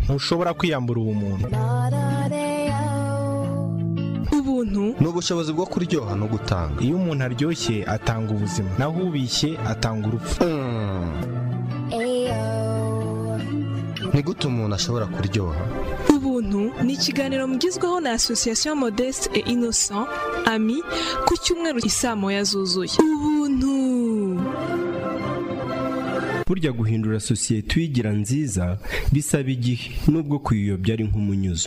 ntushobora kwiyambura ubumuntu ubuntu ni ubushobozi bwo kuryoha no gutanga iyo umuntu aryoshye atanga ubuzima naho ubishye atanga urupfu ni gute umuntu ashobora kuryoha ubuntu ni ikiganiro mugezweho na asosiyasiyo modeste et innocent ami ku cyumweru isaa moya zuzuye ubuntu burya guhindura sosiyete uyigira nziza bisaba igihe nubwo kuyiyobya ari nk'umunyuzo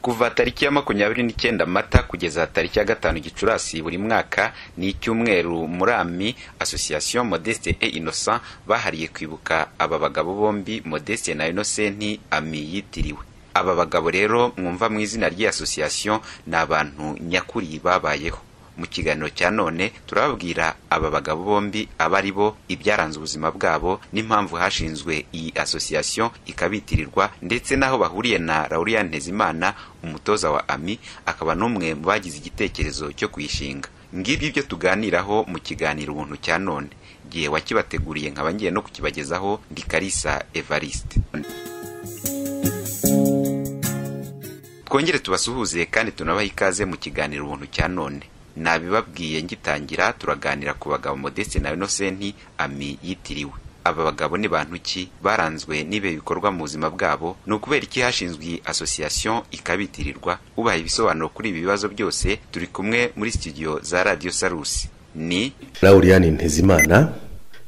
kuva tariki ya makumyabiri n'icyenda mata kugeza tariki ya gatanu gicurasi buri mwaka ni icyumweru muri ami association modeste et innocent bahariye kwibuka aba bagabo bombi modeste na innocent ami yitiriwe aba bagabo rero mwumva mu izina ry'iyi association ni abantu nyakuri babayeho mu kiganiro cya none turababwira aba bagabo bombi aba ari bo ibyaranze ubuzima bwabo n'impamvu hashinzwe iyi association ikabitirirwa ndetse n'aho bahuriye na Lauriane Ntezimana umutoza wa AMI akaba n'umwe mu bagize igitekerezo cyo kuyishinga ngibyo ibyo tuganiraho mu kiganiro ubuntu cya none gihe wakibateguriye nkaba ngiye no kukibagezaho ndi Kalisa Evariste twongere tubasuhuze kandi tunabaha ikaze mu kiganiro ubuntu cya none nabibabwiye ngitangira turaganira ku bagabo modeste na inosenti ami yitiriwe aba bagabo ni bantu ki baranzwe n'ibihe bikorwa mu buzima bwabo ni ukubera iki hashinzwe association ikabitirirwa ubaha ibisobanuro kuri ibi bibazo byose turi kumwe muri studio za radio sarusi ni Lauriane Ntezimana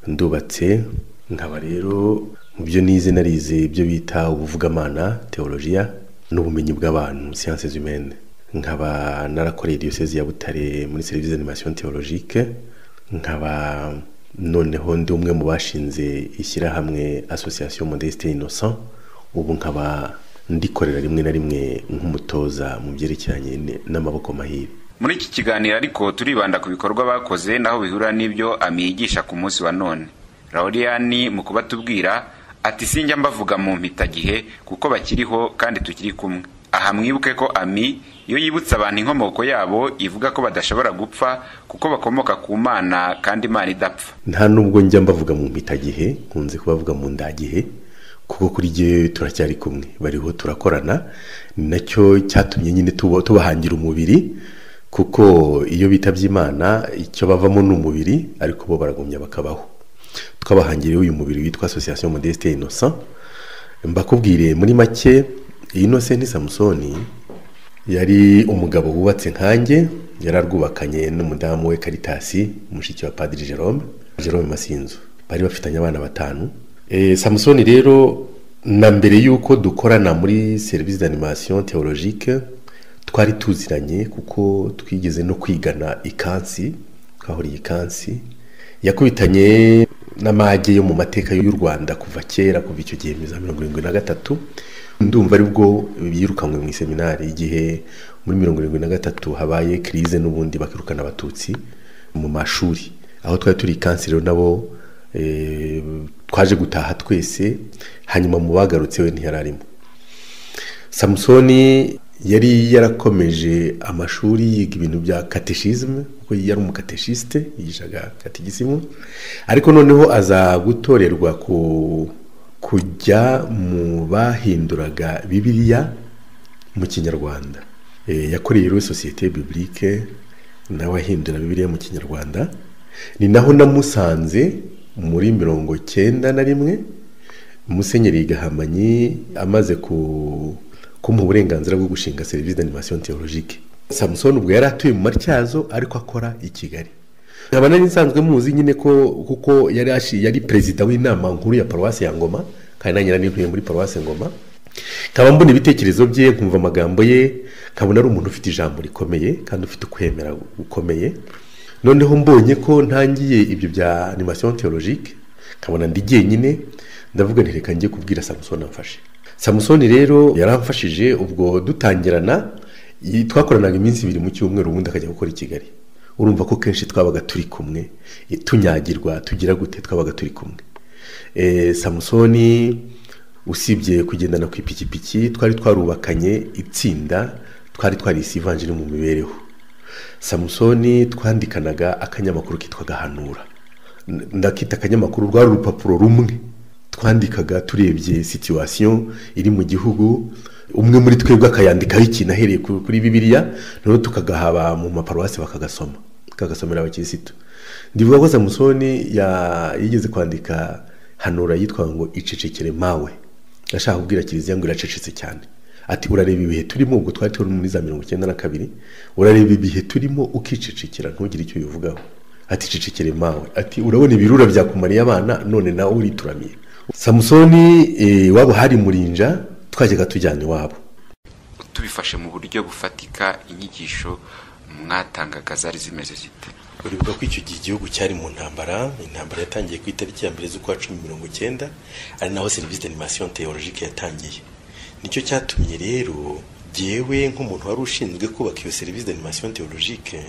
ndubatse nkaba rero mu byo nize narize ibyo bita ubuvugamana teologiya n'ubumenyi bw'abantu sciences humaines nkaba narakoreye diyoseze ya butare muri serivisi animation theologique nkaba noneho ndi umwe mu bashinze ishyirahamwe association modeste innocent ubu nkaba ndikorera rimwe na rimwe nk'umutoza mu byerekeranye n'amaboko mahire muri iki kiganiro ariko turibanda ku bikorwa bakoze naho bihura n'ibyo amiyigisha ku munsi wa none Lauriyani mu kuba tubwira ati sinjya mbavuga mu mpitagihe kuko bakiriho kandi tukiri kumwe aha mwibuke ko ami iyo yibutsa abantu inkomoko yabo ivuga ko badashobora gupfa kuko bakomoka ku mana kandi imana idapfa nta nubwo njya mbavuga mu mpitagihe nkunze kubavuga mu ndagihe kuko kuri jyewe turacyari kumwe bariho turakorana ni nacyo cyatumye nyine tuba- tubahangira umubiri kuko iyo bitabye imana icyo bavamo ni umubiri ariko bo baragumya bakabaho twabahangiriye uyu mubiri witwa association modeste innocent mbakubwire muri make iyi nose samusoni yari umugabo wubatse nkanjye yararwubakanye n'umudamu we karitasi mushiki wa padiri jerome jerome masinzu bari bafitanye abana batanu e, samusoni rero na mbere y'uko dukorana muri serivisi d'animation theologique twari tuziranye kuko twigeze no kwigana ikansi twahuriye ikansi yakubitanye n'amage yo mu mateka y'u Rwanda kuva kera kuva icyo gihe mu za mirongo irindwi na gatatu ndumva aribwo yirukanywe mu iseminari igihe muri mirongo irindwi na gatatu habaye kirize n'ubundi bakirukana abatutsi mu mashuri aho twari turi ikansi rero nabo eh, twaje gutaha twese hanyuma mu bagarutse we ntiyari arimo samusoni yari yarakomeje amashuri yiga ibintu bya kateshizime kuko yari umukateshiste yigishaga kategisimu ariko noneho aza gutorerwa ku kujya mu bahinduraga bibiliya mu kinyarwanda Eh, yakoreye rero sosiyete bibilike nawe ahindura bibiliya mu kinyarwanda ni naho namusanze muri mirongo cyenda na rimwe musenyeri gahamanyi amaze ku kumuha uburenganzira bwo gushinga serivisi d'animation theologique samusoni ubwo yari atuye mu matyazo ariko akora i kigali nkaba nari nsanzwe muzi nyine ko kuko yari ashi- yari perezida w'inama nkuru ya paruwasi ya ngoma kandi nanjye nari ntuye muri paruwasi ngoma nkaba mbona ibitekerezo bye nkumva amagambo ye nkabona ari umuntu ufite ijambo rikomeye kandi ufite ukwemera gukomeye noneho mbonye ko ntangiye ibyo bya animation theologique nkabona ndi jyenyine ndavuga nti reka njye kubwira samusoni amfashe samusoni rero yaramfashije ubwo dutangirana i- twakoranaga iminsi ibiri mu cyumweru ubundi akajya gukora i kigali urumva ko kenshi twabaga turi kumwe i- tunyagirwa tugira gute twabaga turi kumwe Eh, samusoni usibye kugendana ku ipikipiki twari twarubakanye itsinda twari twarisi ivanjiri mu mibereho samusoni twandikanaga akanyamakuru kitwaga hanura N- ndakita akanyamakuru rwari urupapuro rumwe twandikaga turebye situwasiyo iri mu gihugu umwe muri twebwe akayandikaho ikintu ahereye ku- kuri bibiriya noneho tukagahaba mu maparuwasi bakagasoma tukagasomera abakirisitu ndivuga ko samusoni ya- yigeze kwandika hanura yitwa ngo icecekere mawe ashaka kubwira kiliziya ngo iracecetse cyane ati urareba ibihe turimo ubwo twari turi muri za mirongo icyenda na kabiri urareba ibihe turimo ukicecekera ntugire icyo ubivugaho ati cecekere mawe ati urabona ibirura byakumariye abana none nawe urituramiye samusoni eh, iwabo hari murinja twajyaga tujyana iwabo tubifashe mu buryo bufatika inyigisho mwatangaga zari zimeze zite uribuka ko icyo gihe igihugu cyari mu ntambara intambara yatangiye ku itariki ya mbere z'ukwa cumi mirongo icyenda ari naho serivisi d'animation théologique yatangiye nicyo cyatumye rero jyewe nk'umuntu wari ushinzwe kubaka iyo serivisi d'animation théologique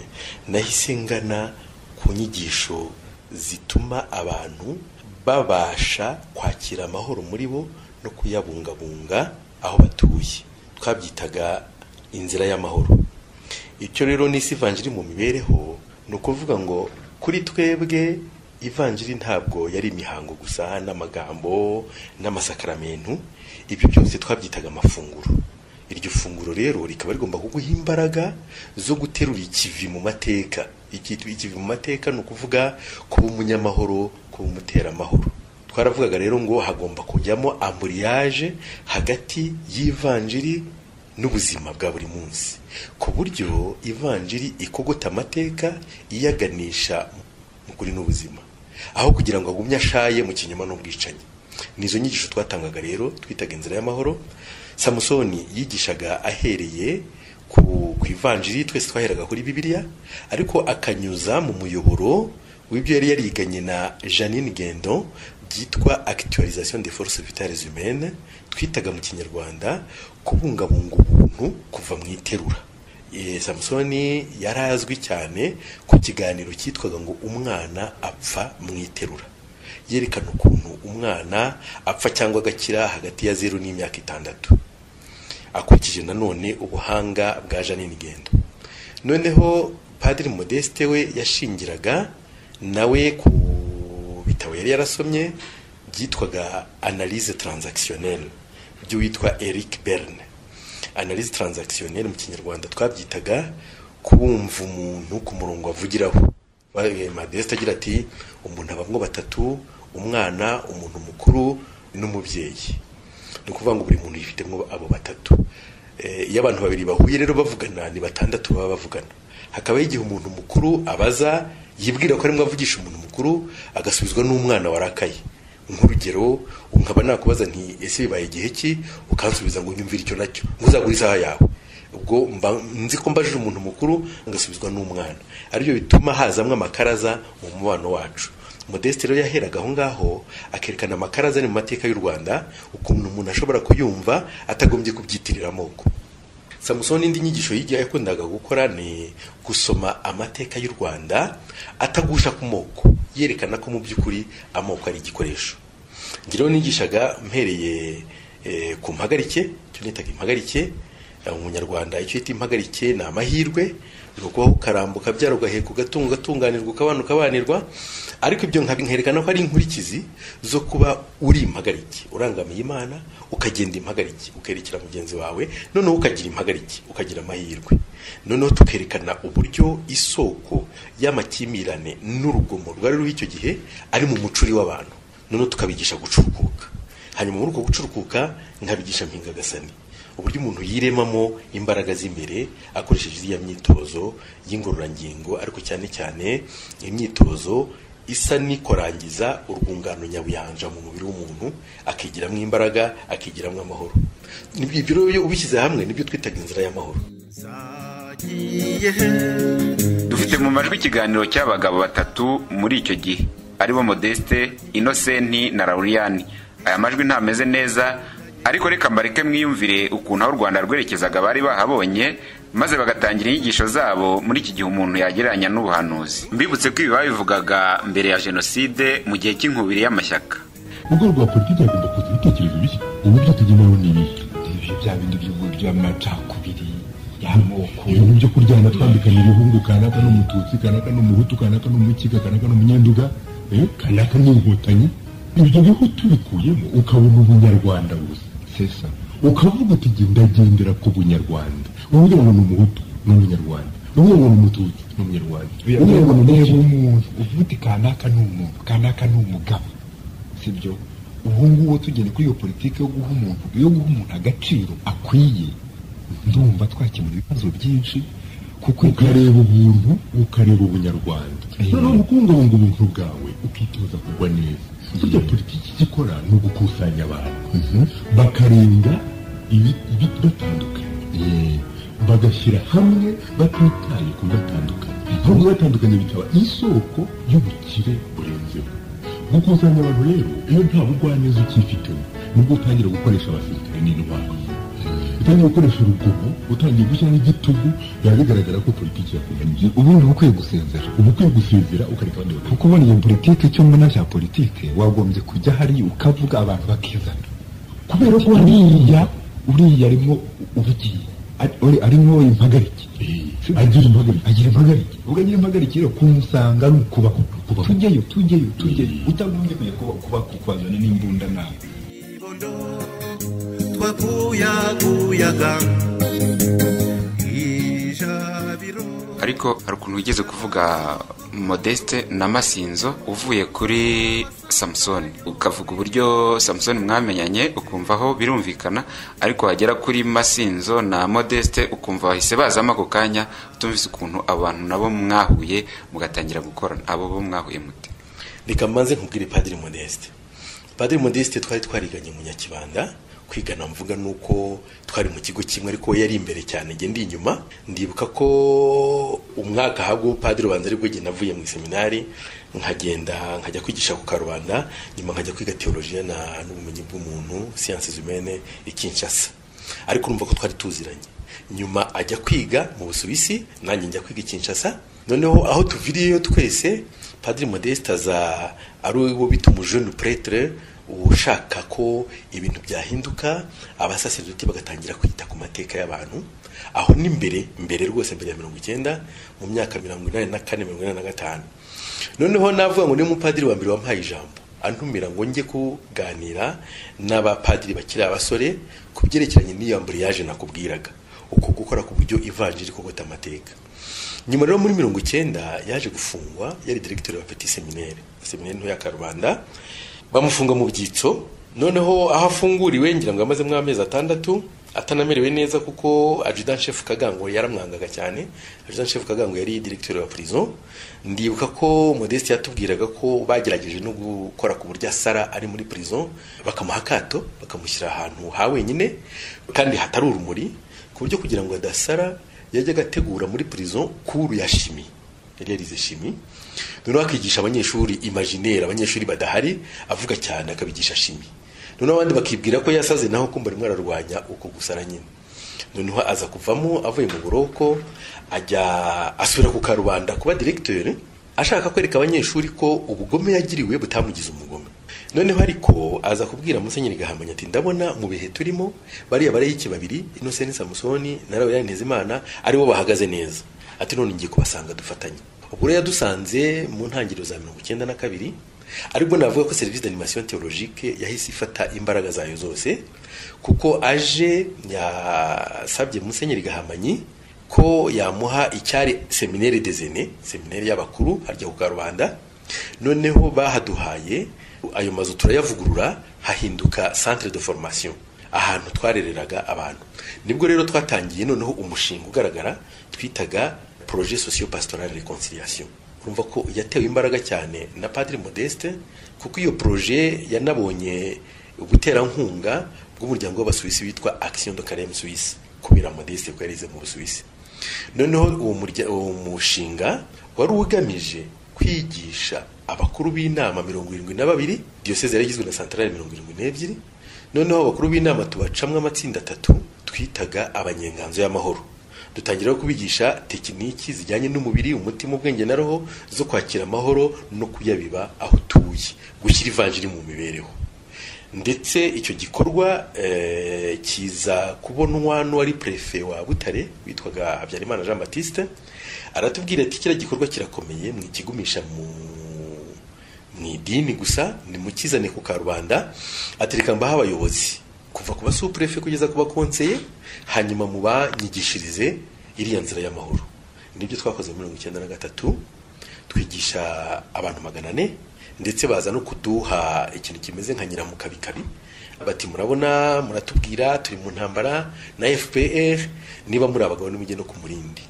nahise ngana ku nyigisho zituma abantu babasha kwakira amahoro muri bo no kuyabungabunga aho batuye twabyitaga inzira y'amahoro icyo rero n'isi ivanjiri mu mibereho ni ukuvuga ngo kuri twebwe ivanjiri ntabwo yari imihango gusa n'amagambo n'amasakaramentu ibyo byose twabyitaga amafunguro iryo funguro rero rikaba rigomba kuguha imbaraga zo guterura ikivi mu mateka Iki- ikivi mu mateka ni ukuvuga kuba umunyamahoro kuba umuteramahoro twaravugaga rero ngo hagomba kujyamo amburiyaje hagati y'ivanjiri n'ubuzima bwa buri munsi ku buryo ivanjiri ikogota amateka iyaganisha mu kuri n'ubuzima aho kugira ngo agumye ashaye mu kinyoma n'ubwicanyi nizo nyigisho twatangaga rero twitaga inzira y'amahoro samusoni yigishaga ahereye ku ku ivanjiri twese twaheraga kuri bibiliya ariko akanyuza mu muyoboro w'ibyo yari yariganye na janine gendo byitwa actualisation des forces vitales humaines twitaga mu kinyarwanda kubungabunga ubuntu kuva mu iterura Eh, samusoni yari azwi cyane ku kiganiro cyitwaga ngo umwana apfa mu iterura yerekana ukuntu umwana apfa cyangwa agakira hagati ya zeru n'imyaka itandatu akurikije nanone ubuhanga bwa janine gendo noneho padiri modeste we yashingiraga nawe ku bitabo yari yarasomye byitwaga analyse transactionnelle by'uwitwa eric berne analyse transactionnelle mu kinyarwanda twabyitaga kubumva umuntu ku murongo avugiraho Ba- eh, modeste agira ati umuntu abamwo batatu umwana umuntu mukuru n'umubyeyi ni ukuvuga ngo buri muntu yifitemo abo batatu Eh, iyo abantu babiri bahuye rero bavugana ni batandatu baba bavugana hakabaho igihe umuntu mukuru abaza yibwira ko arimo avugisha umuntu mukuru agasubizwa n'umwana warakaye nk'urugero nkaba nakubaza nti ese bibaye igihe ki ukansubiza ngo nyumvire icyo nacyo ntuzagure isaha yawe ubwo mba nzi ko mbajije umuntu mukuru agasubizwa n'umwana aribyo bituma hazamo amakaraza mu mubano wacu modeste rero yaheraga aho ngaho akerekana amakaraza ari mu mateka y'u rwanda ukuntu umuntu ashobora kuyumva atagombye kubyitirira amoko samusoni indi nyigisho y'igihe yakundaga gukora ni gusoma amateka y'u rwanda atagusha ku moko yerekana ko mu by'ukuri amoko ari igikoresho ngira nigishaga mpereye eh, ku mpagarike icyo nitaga impagarike eh, umunyarwanda icyo yita impagarike ni amahirwe ni ukubaho ukarambuka byara ugaheka ugatunga ugatunganirwa ukabana ukabanirwa ariko ibyo nkabi- nkerekana ko ari inkurikizi zo kuba uri impagarike urangamiye imana ukagenda impagarike ukerekera mugenzi wawe noneho ukagira impagarike ukagira amahirwe noneho tukerekana uburyo isoko y'amakimirane n'urugomo rwari ruriho icyo gihe ari mu mucuri w'abantu noneho tukabigisha gucukuka hanyuma muri uko gucurukuka nkabigisha mpingagasani uburyo umuntu yiremamo imbaraga z'imbere akoresheje iriya myitozo y'ingororangingo ariko cyane cyane imyitozo isa n'ikorangiza urwungano nyabuyanja mu mubiri w'umuntu akigiramo imbaraga akigiramo amahoro Nibyo- ibyo rero iyo ubishyize hamwe nibyo twitaga inzira y'amahoro dufite mu majwi ikiganiro cy'abagabo batatu muri icyo gihe aribo modeste inosenti na lauriyani aya majwi ntameze neza ariko reka mbareke mwiyumvire ukuntu aho u rwanda rwerekezaga bari bahabonye maze bagatangira inyigisho zabo muri iki gihe umuntu yagereranya n'ubuhanuzi mbibutse ko ibi babivugaga mbere ya jenoside mu gihe cy'inkubiri y'amashyaka mu rwego rwa politiki hagomba kuza ibitekerezo bishya uburyo tugenewe ni ibihe ibyo bya bindi by'ubu by'amacakubiri y'amoko ibintu byo kuryana twambikanye ibihungu kanaka n'umututsi kanaka n'umuhutu kanaka n'umukika kanaka n'umunyanduga eh, kanaka n'inkotanyi ibyo biho tubikuyemo ukabona ubunyarwanda gusa sesa ukavuga uti jye ndagendera ku bunyarwanda uvuga ngo ni umuhutu ni umunyarwanda uvuga ngo ni umututsi ni umunyarwanda uvuga ngo ni reba umunyarwanda umuntu uvuga uti kanaka ni umuntu kanaka ni umugabo sibyo ubu ngubu tugenda kuri iyo politiki yo guha umuntu yo guha umuntu agaciro akwiye ndumva twakemura ibibazo byinshi kuko ukareba ubuntu ukareba ubunyarwanda noneho mu kubungabunga ubuntu bwawe ukitoza kugwa neza burya politiki icyo ikora ni ugukusanya abantu bakarenga ibi- ibi- batandukanye bagashyira hamwe batitaye ku batandukanye ahubwo batandukanye bikaba isoko y'ubukire burenzeho gukusanya abantu rero iyo nta bugwaneza ukifitemo nibwo utangira gukoresha abasirikare n'intwaro utangiye gukoresha urugomo utangiye gushyiramo igitugu biba bigaragara ko politiki yakunaniye ubundi uba ukwiye gusezera uba ukwiye gusezera ukareka abandi bakajya kuko ubona iyo politiki icyo mbona cya politiki wagombye kujya hariya ukavuga abantu bakizana kubera ko uriya uriya arimo ubugiye ari- uri- arimo impagarike bariya agira impagarike agira impagarike ubwo agira impagarike rero kumusanga ni ukubaho tujyeyo tujyeyo tujyeyo utagombye kujya kuba kuba kukubazana n'imbunda nawe twakuyakuyaga ijabiro ariko hari ukuntu wigeze kuvuga modeste na masinzo uvuye kuri samusoni ukavuga uburyo samusoni mwamenyanye ukumva aho birumvikana ariko wagera kuri masinzo na modeste ukumva bahise bazamo ako kanya utumvise ukuntu abo bantu nabo mwahuye mugatangira gukorana abo bo mwahuye mute reka mbanze nkubwire padiri modeste padiri modeste twari twariganye mu nyakibanda kwigana mvuga nuko twari mu kigo kimwe ariko we yari imbere cyane njye ndi inyuma ndibuka ko umwaka habwo padiri ubanza aribwo njye navuye mu iseminari nkagenda nkajya kwigisha ku karubanda nyuma nkajya kwiga teolojiya na n'ubumenyi bw'umuntu siyanse zumene ikinshasa ariko urumva ko twari tuziranye nyuma ajya kwiga mu busuwisi nanjye njya kwiga i kinshasa noneho aho tuviriyeyo twese padiri modeste aza ari uwo bita umujene pretre ushaka ko ibintu byahinduka abasaseridoti bagatangira kwita ku mateka y'abantu aho ni mbere mbere rwose mbere ya mirongo icyenda mu myaka mirongo inani na kane mirongo inani na gatanu noneho navuga ngo niyo mupadiri wa mbere wampaye ijambo antumira ngo njye kuganira n'abapadiri bakiri abasore ku byerekeranye n'iyo amburiyaje nakubwiraga uko gukora ku buryo ivanjiri kogota amateka nyuma rero muri mirongo icyenda yaje gufungwa yari diregiteri wa peti seminere seminere ntoya ya karubanda bamufunga mu byitso noneho aho afunguriwe ngira ngo amazemo amezi atandatu atanamerewe neza kuko ajudan shefu kagango yaramwangaga cyane ajudan shefu kagango yari diregiteri wa prison ndibuka ko modeste yatubwiraga ko bagerageje no gukora ku buryo asara ari muri prison bakamuha akato bakamushyira ahantu ha wenyine kandi hatari urumuri ku buryo kugira ngo adasara yajyaga ategura muri prison kuru ya shimi yari yarize shimi noneho akigisha abanyeshuri imajinere abanyeshuri badahari avuga cyane akabigisha shimi noneho abandi bakibwira ko yasaze naho kumva arimo ararwanya uko gusara nyine noneho aza kuvamo avuye mu buroko ajya asubira ku karubanda kuba diregiteri ashaka kwereka abanyeshuri ko ubugome yagiriwe butamugize umugome noneho ariko aza kubwira musenyeri gahamanya ati ndabona mu bihe turimo bariya barayiki babiri inoseni samusoni na rawe imana aribo bahagaze neza ati none ngiye kubasanga dufatanye ubwo rero yadusanze mu ntangiriro za mirongo icyenda na kabiri aribwo navuga ko serivisi d'animation theologique yahise ifata imbaraga zayo zose kuko aje yasabye musenyeri gahamanyi ko yamuha icyari seminere dezene seminere y'abakuru harya ku karubanda noneho bahaduhaye ayo mazu turayavugurura hahinduka centre de formation ahantu twarereraga abantu nibwo rero twatangiye noneho umushinga ugaragara twitaga projet socio pastoral reconciliation urumva ko yatewe imbaraga cyane na padiri modeste kuko iyo projet yanabonye ubuterankunga bw'umuryango w'abasuwisi witwa action de carême suisse kubera modeste ko yarize mu busuwisi noneho uwo murya- uwo mushinga wari ugamije kwigisha abakuru b'inama mirongo irindwi na babiri diyoseze yari igizwe na santarari mirongo irindwi n'ebyiri noneho abakuru b'inama tubacamwo amatsinda atatu twitaga abanyenganzo y'amahoro dutangira kubigisha tekiniki zijyanye n'umubiri umutima ubwenge na roho zo kwakira amahoro no kuyabiba aho utuye gushyira ivanjiri mu mibereho ndetse icyo gikorwa eh, kiza kubonwa n'uwari prefe wa butare witwaga habyarimana jean batiste aratubwira ati kiriya gikorwa kirakomeye mwikigumisha mu ni idini gusa nimukizane ku karubanda atereka mbaho abayobozi kuva ku basupurefe kugeza ku bakonseye hanyuma mubanyigishirize iriya nzira y'amahoro nibyo twakoze muri mirongo icyenda na gatatu twigisha abantu magana ane ndetse baza no kuduha ikintu kimeze nka nyiramukabikabi bati murabona muratubwira turi mu ntambara na fpr niba muri abagabo nimujye no ku murindi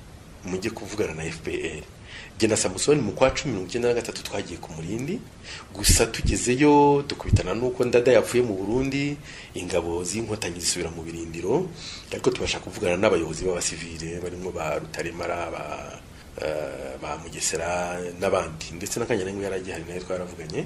mujye kuvugana na fpr jye na samusoni mu kwa cumi mirongo icyenda na gatatu twagiye ku murindi gusa tugezeyo dukubitana n'uko ndada yapfuye mu burundi ingabo z'inkotanyi zisubira mu birindiro ariko tubasha kuvugana n'abayobozi b'abasivile barimo ba rutaremara ba eh, ba mugesera n'abandi ndetse n'akanyarengwa yari agihari nayo twaravuganye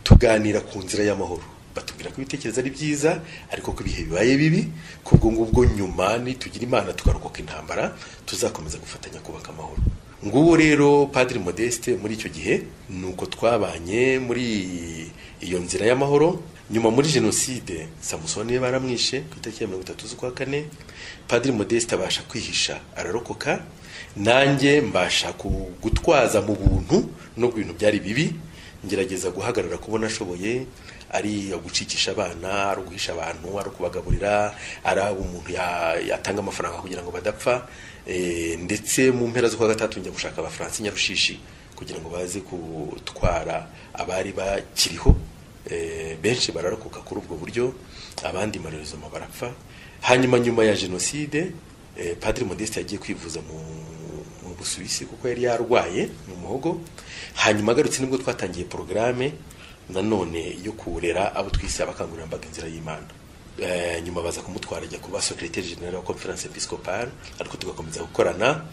tuganira ku nzira y'amahoro batubwira ko ibitekerezo ari byiza ariko ko ibihe bibaye bibi kubwo ngubwo nyuma nitugira imana tukarokoka intambara tuzakomeza gufatanya kubaka amahoro nguwo rero padiri modeste muri icyo gihe ni uko twabanye muri iyo nzira y'amahoro nyuma muri jenoside samusoni baramwishe ku itariki ya mirongo itatu z'ukwa kane padiri modeste abasha kwihisha ararokoka nanjye mbasha ku- gutwaza mu buntu nubwo ibintu byari bibi ngerageza guhagarara kubona ashoboye ari ugucikisha abana ari uguhisha abantu ari ukubagaburira ari umuntu ya- yatanga amafaranga kugira ngo badapfa Eh, ndetse mu mpera z'ukwa gatatu njya gushaka abafaransa i nyarushishi kugira ngo baze gutwara abari bakiriho Eh, benshi bararokoka kuri ubwo buryo abandi marerezoma barapfa hanyuma nyuma ya jenoside eh, padiri modeste yagiye kwivuza mu mu busuwisi kuko yari yarwaye mu muhogo hanyuma agarutse nibwo twatangiye porogaramu nanone yo kurera abo twise abakangurambaga inzira y'imana Eh, nyuma baza kumutwara ajya kuba secretary general wa conference episcopal ariko tugakomeza gukorana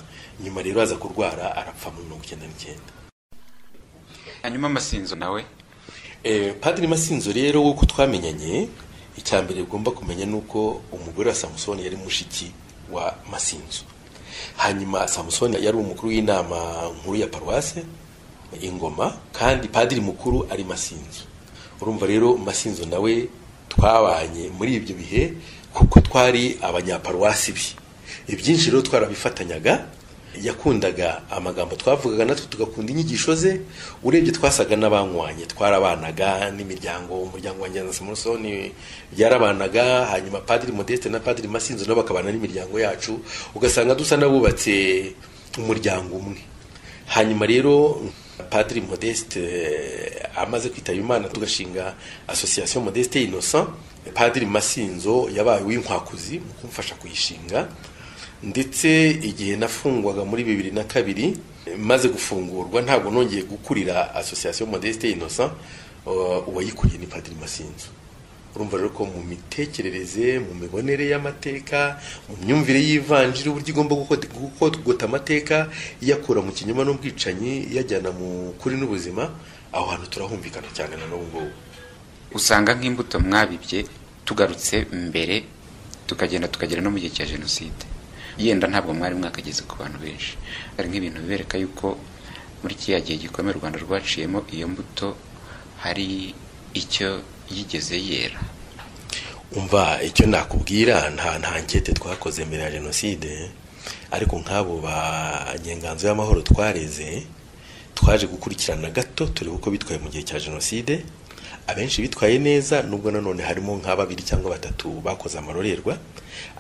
nyuma rero aza kurwara arapfa muri mirongo icyenda n'icyenda hanyuma amasinzo nawe Eh, padiri masinzo rero w'uko twamenyanye icya mbere ugomba kumenya ni uko umugore wa samusoni yari mushiki wa masinzo hanyuma samusoni yari umukuru w'inama nkuru ya paruwase ingoma kandi padiri mukuru ari masinzo urumva rero masinzo nawe twabanye muri ibyo bihe kuko twari abanyaparuwasi bi ibyinshi rero twarabifatanyaga yakundaga amagambo twavugaga natwe tugakunda inyigisho ze urebye twasaga n'abanywanye twarabanaga n'imiryango umuryango wanjye na samusoni byarabanaga hanyuma padiri modeste na padiri masinzo nabo bakabana n'imiryango yacu ugasanga dusa n'abubatse umuryango umwe hanyuma rero padiri modeste eh, amaze kwitaba imana tugashinga association modeste innocent padiri masinzo yabaye uw'inkwakuzi mu kumfasha kuyishinga ndetse igihe nafungwaga muri bibiri na kabiri eh, maze gufungurwa ntabwo nongeye gukurira association modeste innocent eh, uwayikuriye ni padiri masinzo urumva rero ko mu mitekerereze mu mibonere y'amateka mu myumvire y'ivanjiri uburyo igomba gukot- gukogota amateka iyakura mu kinyoma n'ubwicanyi iyajyana mu kuri n'ubuzima aho hantu turahumvikana cyane na n'ubu ngubu usanga nk'imbuto mwabibye tugarutse mbere tukagenda tukagera no mu gihe cya jenoside yenda ntabwo mwari mwakageze ku bantu benshi hari nk'ibintu bibereka yuko muri kiriya gihe gikomeye u rwanda rwaciyemo iyo mbuto hari icyo yigeze yera umva icyo nakubwira nta nta nkete twakoze mbere ya jenoside ariko nk'abo ba nyenganzo y'amahoro twareze twaje gukurikirana gato turebe uko bitwaye mu gihe cya jenoside abenshi bitwaye neza nubwo nanone harimo nka babiri cyangwa batatu bakoze amarorerwa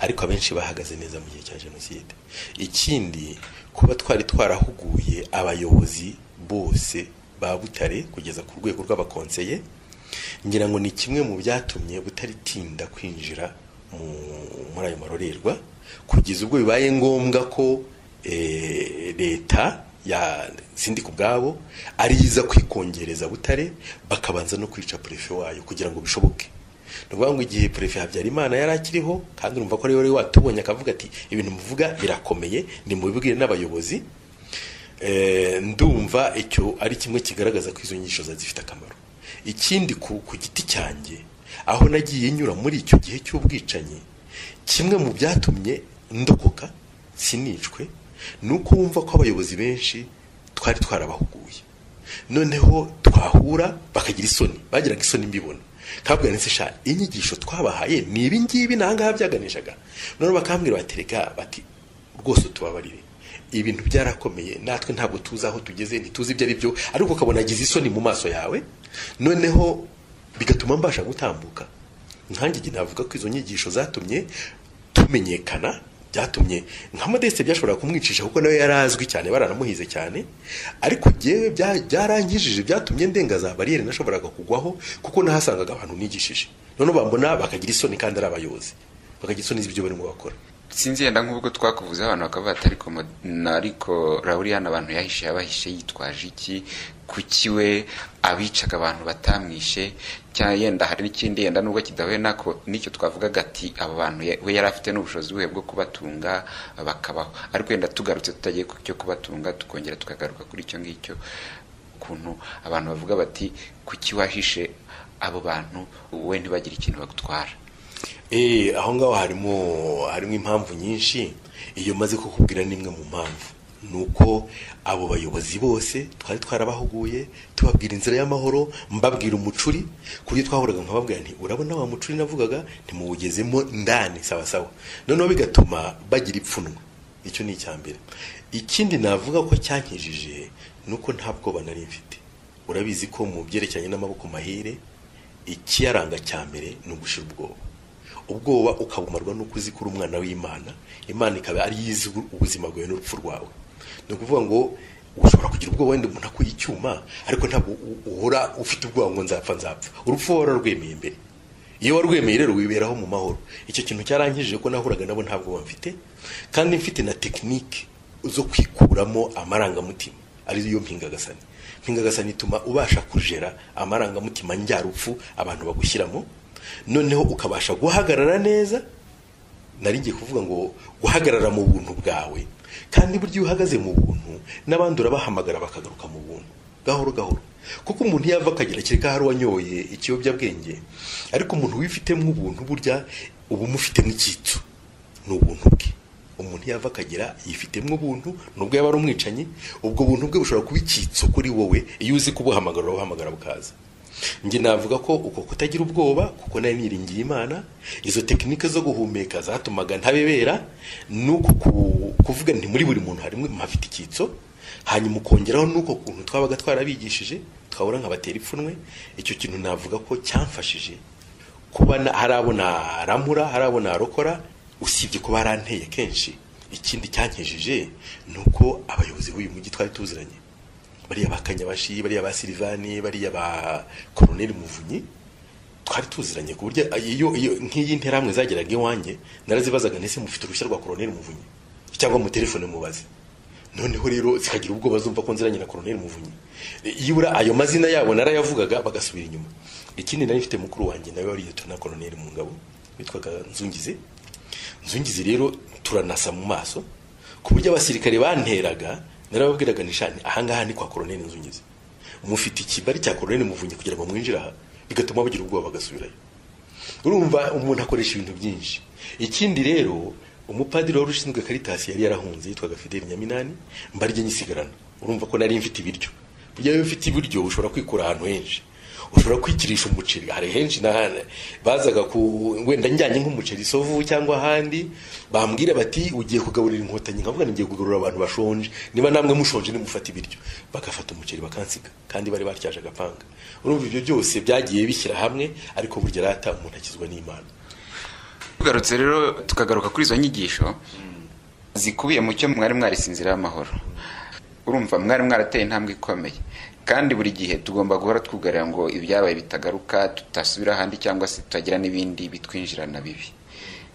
ariko abenshi bahagaze neza mu gihe cya jenoside ikindi kuba twari twarahuguye abayobozi bose ba butare kugeza ku rwego rw'abakonseye ngira ngo ni kimwe mu byatumye butaritinda kwinjira mu- muri ayo marorerwa kugeza ubwo bibaye ngombwa ko eh, leta ya sindi ku bwabo ari iza kwikongereza butare bakabanza no kwica prefe wayo kugira ngo bishoboke ni ukuvuga ngo igihe perefe habyarimana yari akiriho kandi urumva ko rero watubonye akavuga ati ibintu muvuga birakomeye nimubibwire n'abayobozi Eh, ndumva icyo ari kimwe kigaragaza ko izo nyigisho zari zifite akamaro ikindi ku, ku giti cyanjye aho nagiye nyura muri icyo gihe cy'ubwicanyi kimwe mu byatumye ndokoka sinicwe ni uko wumva ko abayobozi benshi twari twarabahuguye noneho twahura bakagira isoni bagiraga isoni mbibona kabwira nese sha inyigisho twabahaye ni ibi ngibi n'ahangaha byaganishaga none bakambwira batereka bati rwose utubabarire ibintu byarakomeye natwe ntabwo tuzi aho tugeze ntituzi ibyo ari byo ariko ukabona agize isoni mu maso yawe noneho bigatuma mbasha gutambuka nkange igihe navuga ko izo nyigisho zatumye tumenyekana byatumye nka modeste byashobora kumwicisha kuko nawe yari azwi cyane baranamuhize cyane ariko njyewe byarangijije byatumye ndenga za bariyeri nashoboraga kugwaho kuko nahasangaga abantu nigishije noneho bambona bakagira isoni kandi ari abayobozi bakagira isoni z'ibyo barimo bakora sinzi yenda nk'ubwo twakuvuze abantu bakavuga ati ariko mo- na- ariko Rauli hano abantu yahishe yabahishe yitwaje iki kuki we abicaga abantu batamwishe cyangwa yenda hari n'ikindi yenda nubwo kidahuye nako nicyo twavugaga ati aba bantu ya- we yari afite n'ubushobozi buhe bwo kubatunga bakabaho ariko yenda tugarutse tutagiye ku cyo kubatunga tukongera tukagaruka kuri icyo ngicyo ukuntu abantu bavuga bati kuki wahishe abo bantu wowe ntibagire ikintu bagutwara Eh, aho ngaho harimo harimo impamvu nyinshi iyo maze kukubwira n'imwe mu mpamvu ni uko abo bayobozi bose twari twarabahuguye tubabwira inzira y'amahoro mbabwira umucuri ku buryo twahuraga nkababwira nti urabona wa mucuri navugaga ntimuwugezemo ndani sawa sawa noneho bigatuma bagira ipfunwe icyo ni icya mbere ikindi navuga ko cyankijije ni uko nta bwoba nari mfite urabizi ko mu byerekeranye n'amaboko mahire ikiyaranga cya mbere ni ugushira ubwoba ubwoba ukabumarwa n'uko uzi ko uri umwana w'imana imana ikaba ari yo izi ubuzima bwawe n'urupfu rwawe ni ukuvuga ngo ushobora kugira ubwoba wenda umuntu akuye icyuma ariko ntabwo u- uhora ufite ubwoba ngo nzapfa nzapfa urupfu wari warwemeye mbere iyo warwemeye rero wiberaho mu mahoro icyo kintu cyarangije ko nahuraga nabo nta bwoba mfite kandi mfite na tekinike zo kwikuramo amarangamutima ariyo mpingagasani mpingagasani ituma ubasha kujera amarangamutima njyarupfu abantu bagushyiramo noneho ukabasha guhagarara neza nari ngiye kuvuga ngo guhagarara mu buntu bwawe kandi burya iyo uhagaze mu buntu n'abandi urabahamagara bakagaruka mu buntu gahoro gahoro kuko umuntu iyo ava akagera kereka hari uwanyoye ikiyobyabwenge ariko umuntu wifitemo ubuntu burya uba umufitemo icyitso ni ubuntu bwe umuntu iyo ava akagera yifitemo ubuntu nubwo yaba ari umwicanyi ubwo buntu bwe bushobora kuba icyitso kuri wowe iyo uzi kubuhamagara urabuhamagara bukaza njye navuga ko uko kutagira ubwoba kuko nari niringiye imana izo tekinike zo guhumeka zatumaga ntabebera nuko ku- kuvuga nti muri buri muntu harimo hafite icyitso hanyuma ukongeraho nuko kuntu twabaga twarabigishije twabura nkabatera ipfunwe icyo kintu navuga ko cyamfashije kuba na- hari abo naramura hari abo narokora usibye kuba yaranteye kenshi ikindi cyankejije ni uko abayobozi b'uyu mujyi twari tuziranye bariya ba kanyabashi bariya ba silivani bariya ba koroneli muvunyi twari tuziranye ku buryo iyo iyo nk'iyi nterahamwe zageraga iwanjye narazibazaga ntese mufite uruhushya rwa koroneli muvunyi cyangwa mu telefone mubaze noneho rero zikagira ubwoba zumva ko nziranye na koroneli muvunyi yibura ayo mazina yabo narayavugaga bagasubira inyuma ikindi nari mfite mukuru wanjye nawe wari na koroneli mu ngabo witwaga nzungize nzungizi rero turanasa mu maso ku buryo abasirikare banteraga narababwiraga nishani ahangaha ni kwa koroneli nzungizi mufite ikibari cya koroneli muvunyi kugira ngo mwinjire aha bigatuma bagira ubwoba bagasubirayo urumva umuntu akoresha ibintu byinshi ikindi rero umupadiri wari ushinzwe karitasi yari yarahunze yitwaga fideli nyaminani mbarye nyisigarana urumva ko nari mfite ibiryo burya iyo ufite ibiryo ushobora kwikura ahantu henshi ushobora kwikirisha umuceri hari henshi n'ahandi bazaga ku wenda njyanye nk'umuceri isovu cyangwa ahandi bambwira bati ugiye kugaburira inkotanyi nkavuga ngo ngiye kugaburira abantu bashonje niba namwe mushonje nimufata ibiryo bagafata umuceri bakansiga kandi bari batyaje agapanga urumva ibyo byose byagiye bishyira hamwe ariko burya rata umuntu akizwa n'imana tugarutse rero tukagaruka kuri izo nyigisho zikubiye mu cyo mwari mwarisinzira y'amahoro urumva mwari mwarateye intambwe ikomeye kandi buri gihe tugomba guhora twugarira ngo ibyabaye bitagaruka tutasubira ahandi cyangwa se tutagira n'ibindi bitwinjirana bibi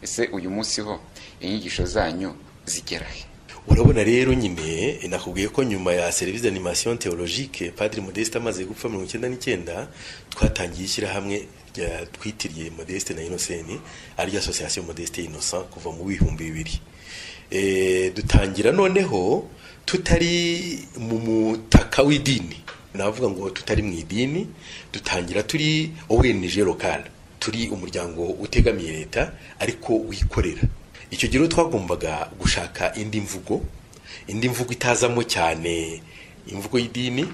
ese uyu munsi ho inyigisho zanyu zigera he urabona rero nyine eh, nakubwiye ko nyuma ya serivisi d'animation theologique padiri modeste amaze gupfa mirongo icyenda n'icyenda twatangiye ishyirahamwe rya- twitiriye modeste na innoceni ariryo association modeste innocent kuva mu bihumbi bibiri Eh, dutangira noneho tutari mu mutaka w'idini navuga ngo tutari mu idini dutangira turi owenije lokale turi umuryango utegamiye leta ariko wikorera icyo gihe rero twagombaga gushaka indi mvugo indi mvugo itazamo cyane imvugo y'idini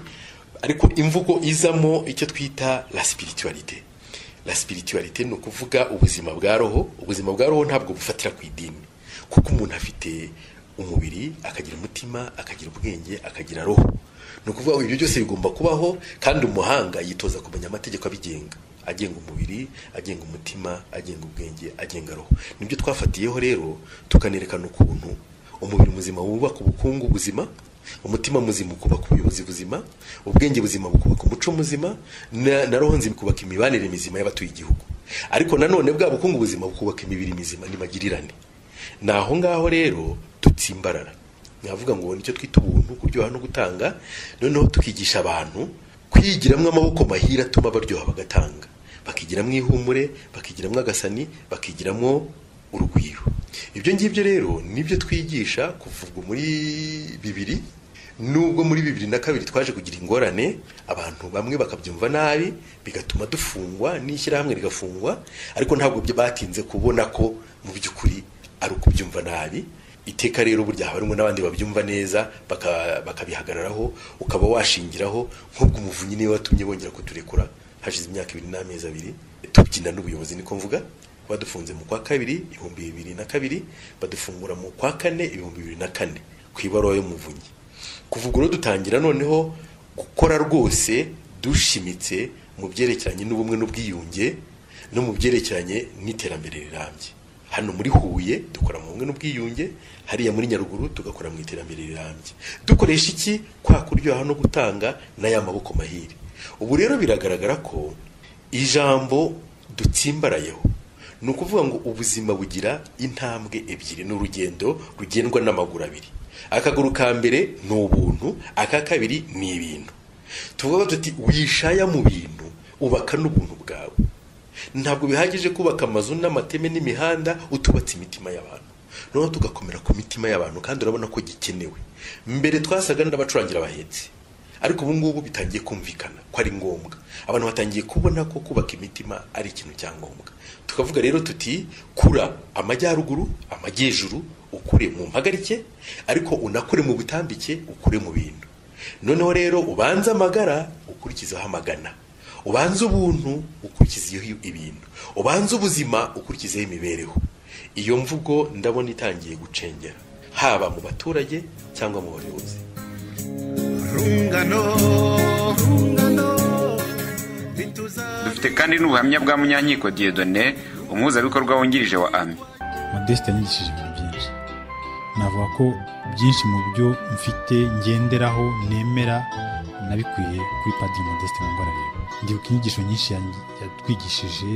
ariko imvugo izamo icyo twita la spiritualité la spiritualité ni ukuvuga ubuzima bwa roho ubuzima bwa roho ntabwo bufatira ku idini kuko umuntu afite umubiri akagira umutima akagira ubwenge akagira roho ni ukuvuga ngo ibyo byose bigomba kubaho kandi umuhanga yitoza kumenya amategeko abigenga agenga umubiri agenga umutima agenga ubwenge agenga roho nibyo twafatiyeho rero tukanerekana ukuntu umubiri muzima wubaka ubukungu buzima umutima muzima ukubaka ubuyobozi buzima ubwenge buzima bukubaka umuco muzima na, na roho nzima ikubaka imibanire mizima y'abatuye igihugu ariko nanone bwa bukungu buzima bukubaka imibiri mizima n'imagirane ni aho ngaho rero dutsimbarara nkavuga ngo nicyo twita ubuntu kuryoha no gutanga noneho tukigisha abantu kwigiramo amaboko mahira atuma baryoha bagatanga bakigiramo ihumure bakigiramo agasani bakigiramo urugwiro ibyo ngibyo rero nibyo twigisha kuvurwa muri bibiri nubwo muri bibiri na kabiri twaje kugira ingorane abantu bamwe bakabyumva nabi bigatuma dufungwa n'ishyirahamwe rigafungwa ariko ntabwo byo batinze kubona ko mu by'ukuri ari ukubyumva nabi iteka rero burya haba harimo n'abandi babyumva neza baka- bakabihagararaho ukaba washingiraho nk'ubwo umuvunyi niwe watumye bongera kuturekura hashize imyaka ibiri n'amezi abiri tubyina n'ubuyobozi niko mvuga badufunze mu kwa kabiri ibihumbi bibiri na kabiri badufungura mu kwa kane ibihumbi bibiri na kane ku ibaruwa y'umuvunyi kuva ubwo rero dutangira noneho gukora rwose dushimitse mu byerekeranye n'ubumwe n'ubwiyunge no mu byerekeranye n'iterambere rirambye hano muri huye dukora mu bumwe n'ubwiyunge hariya muri nyaruguru tugakora mu iterambere rirambye dukoresha iki kwa kuryoha no gutanga n'aya maboko mahire ubu rero biragaragara ko ijambo dutsimbarayeho ni ukuvuga ngo ubuzima bugira intambwe ebyiri n'urugendo rugendwa n'amaguru abiri akaguru ka mbere ni ubuntu aka kabiri ni ibintu tuvuga tuti wishaya mu bintu ubaka n'ubuntu bwawe ntabwo bihagije kubaka amazu n'amateme n'imihanda utubatse imitima y'abantu noneho tugakomera ku mitima y'abantu kandi urabona ko gikenewe mbere twasaga n'abacurangira abahetsi ariko ubu ngubu bitangiye kumvikana ko ari ngombwa abantu batangiye kubona ko kubaka imitima ari ikintu cya ngombwa tukavuga rero tuti kura amajyaruguru amajyejuru ukure mu mpagarike ariko unakure mu butambike ukure mu bintu noneho rero ubanze amagara ukurikizaho amagana ubanze ubuntu ukurikizeho ibintu ubanze ubuzima ukurikizeho imibereho iyo mvugo ndabona itangiye gucengera haba mu baturage cyangwa mu bayobozi rungano rungano dufite kandi n'ubuhamya bwa munyankiko diyodone umuhuzabikorwa wungirije wa ami modeste yanyigishije ibintu byinshi navuga ko byinshi mu byo mfite ngenderaho nemera nabikuye kuri padiri modeste mungwarareba ndibuka inyigisho nyinshi yan- yatwigishije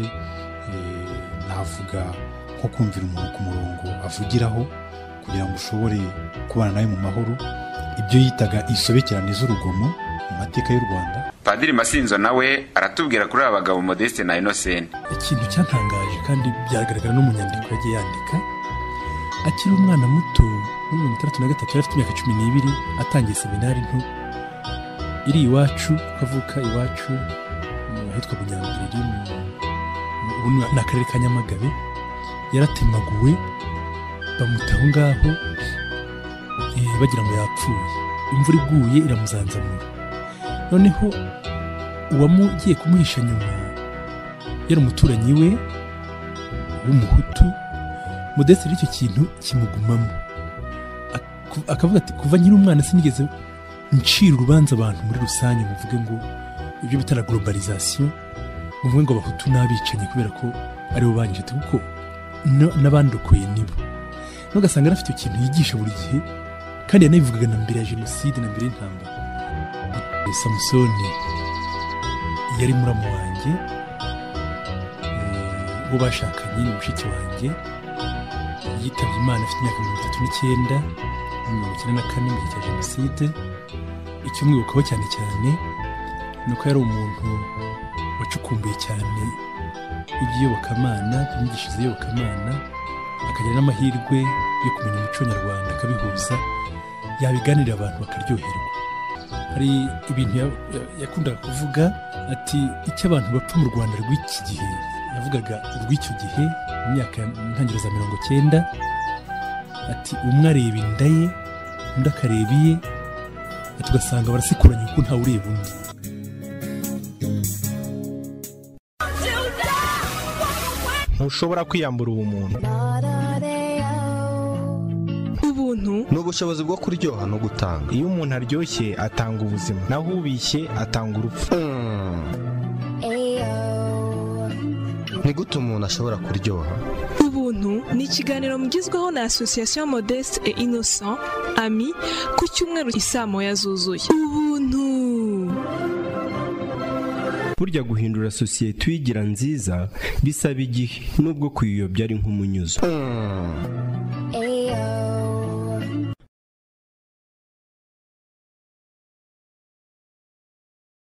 eh, navuga nko kumvira umuntu ku murongo avugiraho kugira ngo ushobore kubana nawe mu mahoro ibyo yitaga insobekerane z'urugomo mu mateka y'u rwanda padiri masinzo nawe aratubwira kuri aba bagabo modeste na inosene ikintu cyatangaje kandi byagaragara no mu nyandiko yagiye yandika akiri umwana muto muri mirongo itandatu na gatatu yari afite imyaka cumi n'ibiri atangiye seminari nto iri iwacu akavuka iwacu mu ahitwa bunyambiriri mu- ubu ni ni akarere ka nyamagabe yaratemaguwe bamuta aho ngaho eh, bagira ngo yapfuye imvura iguye iramuzanzamura noneho uwamugiye kumuhisha nyuma yari umuturanyi we w'umuhutu modeste rero icyo kintu kimugumamo Aku- akavuga ati kuva nkiri umwana sinigeze ncira urubanza abantu muri rusange ngo mvuge ngo ibyo bita na globalization ngo mvuge ngo abahutu n'abicanyi kubera ko aribo banyijete kuko no- n'abandokoye nibo n'ugasanga yari afite icyo kintu yigisha buri gihe kandi yanabivugaga na mbere ya jenoside na mbere y'intambara samusoni yari muramu wanjye uwo bashakanye ni mushiki wanjye yitabye imana afite imyaka mirongo itatu n'icyenda mirongo icyenda na kane mu gihe cya jenoside icyumwibukaho cyane cyane ni uko yari umuntu wacukumbuye cyane iby'iyobokamana inyigisho z'iyobokamana akagira n'amahirwe yo kumenya umuco nyarwanda akabihuza yabiganirira abantu bakaryoherwa hari ibintu ya- ya- yakundaga kuvuga ati icyo abantu bapfa mu rwanda rw'iki gihe yavugaga urw'icyo gihe mu myaka ya- mu ntangiriro za mirongo cyenda ati umwe areba inda ye undi akareba iye ati ugasanga barasekuranye kuko ntawe ureba undi ntushobora kwiyambura ubumuntu Ubu ubuntu ni ubushobozi bwo kuryoha no gutanga iyo umuntu aryoshye atanga ubuzima naho ubishye atanga urupfu ni gute umuntu ashobora kuryoha ubuntu ni ikiganiro mugezweho na asosiyasiyo modeste et innocent ami ku cyumweru isaa moya zuzuye ubuntu burya guhindura sosiyete uyigira nziza bisaba igihe nubwo kuyiyobya ari nk'umunyuzo